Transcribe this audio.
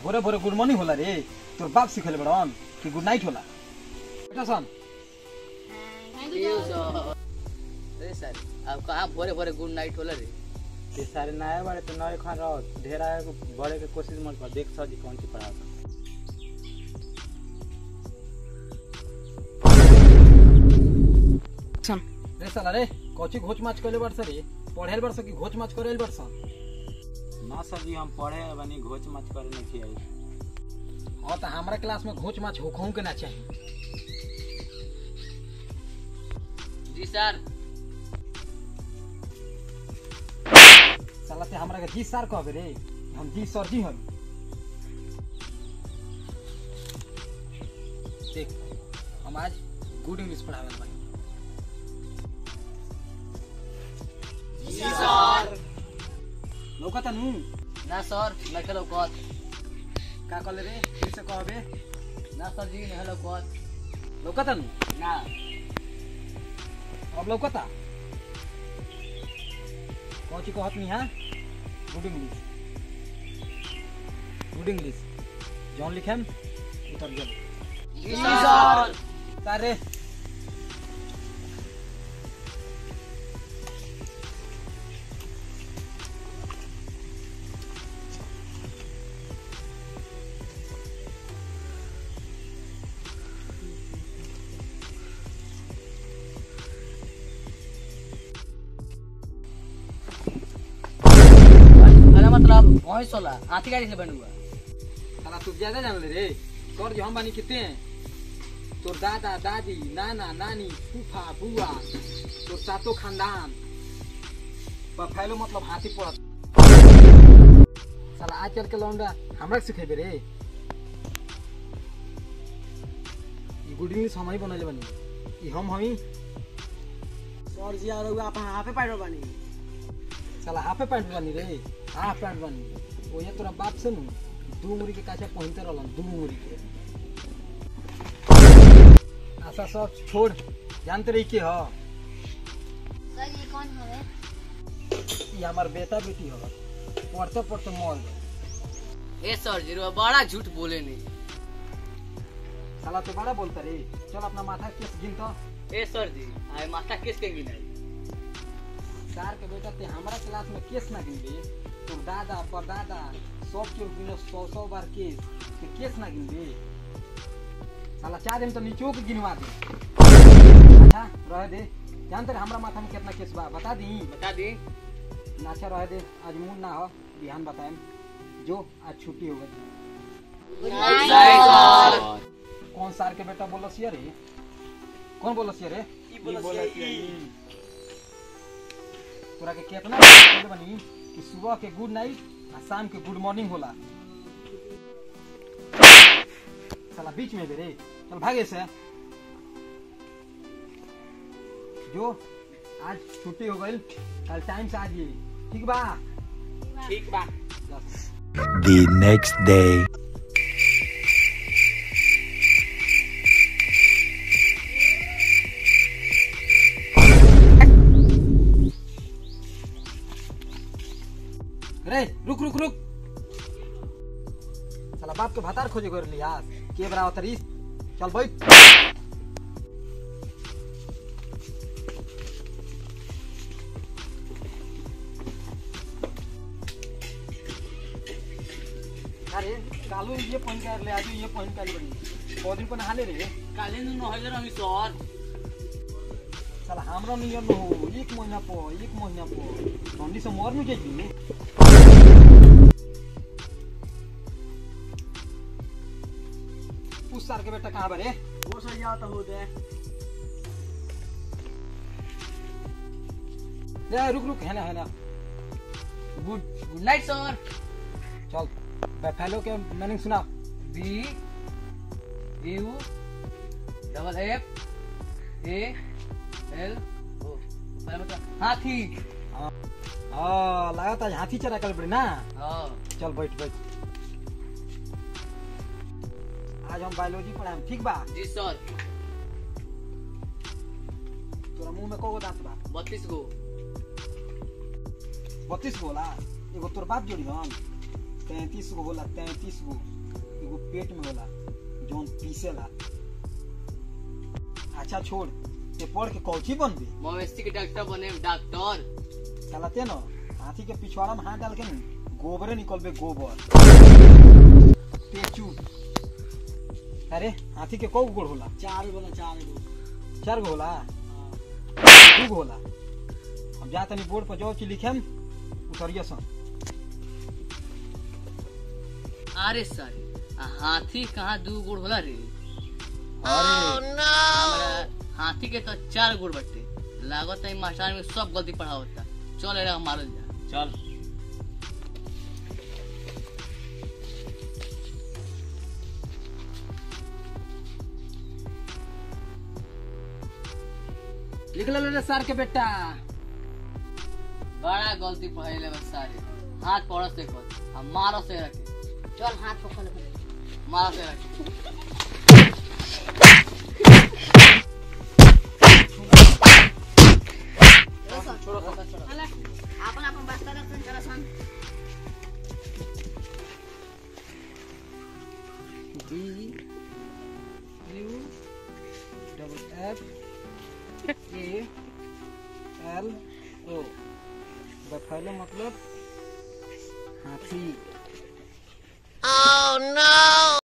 भोरे भोरे good morning होला रे तोर बाप सिखले बड़न कि गुड नाइट होला बेटा सन यो सर अरे सर अब कहाँ भोरे भोरे गुड नाइट होला रे ये सारे नए बारे तो नए खान रहो ढेरा है बड़े के कोशिश मत कर देख सर जी कौन सी पढ़ा रे साला रे कोची घोच माच कइले बरस रे पढ़ेल बरस कि घोच माच करेल बरस ना सर जी हम पढ़े बनी घोच मत करे नहीं किया और त हमरा क्लास में घोच माच होखों के ना चाहिए जी सर साला ते हमरा के जी सर कहबे रे हम जी सर जी हन देख हम आज गुड इंग्लिश पढ़ावे बानी जी सर लौकता नु ना सर मैं खेलो कत का कहले रे फिर से कहबे ना सर जी नहीं हेलो कत लौकता नु ना अब लौकता कौची कहत नहीं हाँ गुड इंग्लिश गुड इंग्लिश जौन लिखेम उतर गेल जी सर सारे अरे मतलब वही सोला हाथी गाड़ी से बनुआ साला तू ज्यादा जान ले रे कर जो हम बानी कितने हैं तोर दादा दादी नाना नानी फूफा बुआ तोर सातो खानदान बफैलो मतलब हाथी पड़त साला आजकल के लौंडा हमरा के सिखेबे रे ई गुड इंग्लिश हम ही बनले बनी ई हम हमी सर जी और आप हाफे पाइडर बनी साला हाफे पैंट बनी रे हाफ पैंट बनी ओये तोरा बाप से नु दू मुरी के काछे पहनते रहलन दू मुरी के आशा सब छोड़ जानते रही के ह सर ये कौन हवे ये हमार बेटा बेटी ह पढ़ते पढ़ते मर गए ए सर जी रो बड़ा झूठ बोले नहीं साला तो बड़ा बोलता रे चल अपना माथा केस गिन तो ए सर जी आए माथा किस के गिनाई सार के बेटा ते हमारा क्लास में केस ना गिनबे तो दादा परदादा सब के गिनो सौ सौ बार केस ते केस ना गिनबे साला चार दिन तो नीचो के गिनवा दे अच्छा रह दे जानते रे हमरा माथा में कितना केस बा बता दी बता दी नाचा रह दे आज मूड ना हो बिहान बताएम जो आज छुट्टी हो गई कौन सार के बेटा बोलस ये रे कौन बोलस ये रे तोरा के कितना बोले बनी कि सुबह के गुड नाइट आ शाम के गुड मॉर्निंग होला साला बीच में बेरे चल भागे से जो आज छुट्टी हो गई कल टाइम से आ जाइए ठीक बा ठीक बा बस the next day. रे रुक रुक रुक साला बाप के भातार खोजे कर लिया के बरा उतरी चल बैठ अरे कालू ये पहन के ले आज ये पहन के आली बड़ी बहुत दिन को नहा ले रे काले नु न हजार हम सर साला हमरा नियम न हो एक महीना पो एक महीना पो ठंडी से मर नहीं जाइए उस साल के बेटा कहाँ बरे वो सर जी तो हो दे ले रुक रुक है ना है ना गुड गुड नाइट सर चल बैफेलो के मीनिंग सुना B U double F A L O पहले बता हाथी हाँ लगा था हाथी चरा कल पड़ी ना हाँ चल बैठ बैठ आज हम बायोलॉजी पढ़ाएम ठीक बा जी सर तोरा मुंह में को दांत बा बत्तीस गो बत्तीस बोला एगो तोर बाप जोड़ी हम तैतीस गो होला तैतीस गो एगो पेट में होला जौन पीसेला अच्छा छोड़ ते पढ़ के कौची बनबे मवेशी के डॉक्टर बने डॉक्टर साला ते न हाथी के पिछवाड़ा में हाथ डाल के न गोबरे निकलबे गोबर ते चुप अरे हाथी के कौ गोड़ होला चार बोला चार गो चार गो होला हाँ। दू गो होला हम जा तनी बोर्ड पर जो चीज लिखेम उतरिया सन अरे सर हाथी कहाँ दू गुड़ होला रे अरे हमरा हाथी के तो चार गुड़ बटे लागत है मास्टर में सब गलती पढ़ावता चल एरा मारल जा चल लिख ले रे सर के बेटा बड़ा गलती पढ़ाइले बस सारे हाथ पड़ो से कर हम मारो से रखे चल हाथ पकड़ ले मारो से रखे छोड़ो छोड़ो छोड़ो चल अपन अपन बस्ता रख चल सन D U double F A L O buffalo मतलब हाथी Oh no!